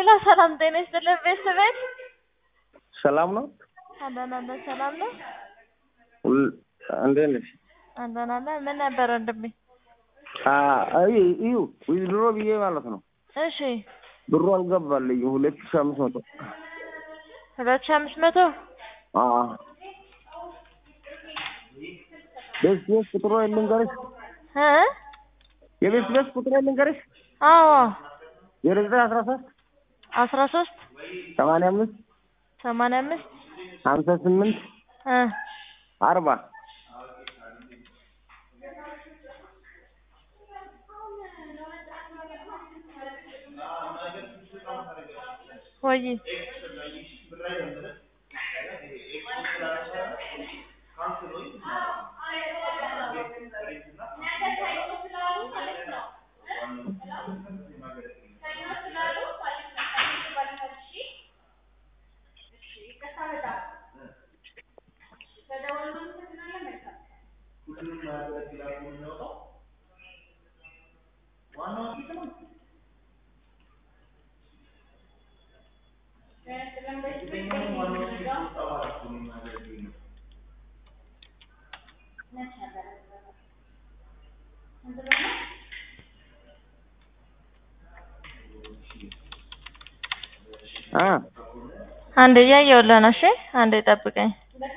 ሄሎ ሰላም ጤና ይስጥልን ቤተሰቤት ሰላም ነው? አለን አለን ሰላም ነው ሁል- እንዴት ነሽ? አለን አለን ምን ነበር ወንድሜ አ- አይ እዩ ዊዝድሮ ብዬ ማለት ነው እሺ ብሩ አልገባልኝም ሁለት ሺህ አምስት መቶ ሁለት ሺህ አምስት መቶ አዎ ቤት ቤት ቁጥሩ ልንገርሽ እ የቤት ቤት ቁጥሩ ልንገርሽ አዎ ዜሮ ዘጠኝ አስራ ሶስት አስራ ሶስት ሰማንያ አምስት ሰማንያ አምስት ሀምሳ ስምንት እ አርባ ወይ አ አንዴ እያየሁልህ ነው እሺ አንዴ ጠብቀኝ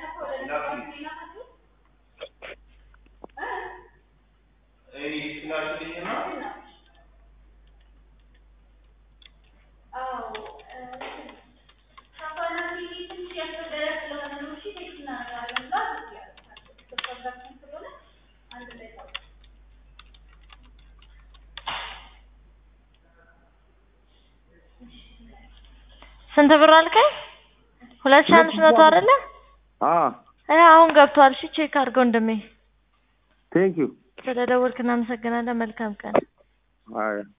ስንት ብር አልከኝ ሁለት ሺህ አምስት መቶ አይደለ አ እ አሁን ገብቷል እሺ ቼክ አድርገው ወንድሜ ቴንክ ዩ ስለደወልክ እናመሰግናለን መልካም ቀን አይ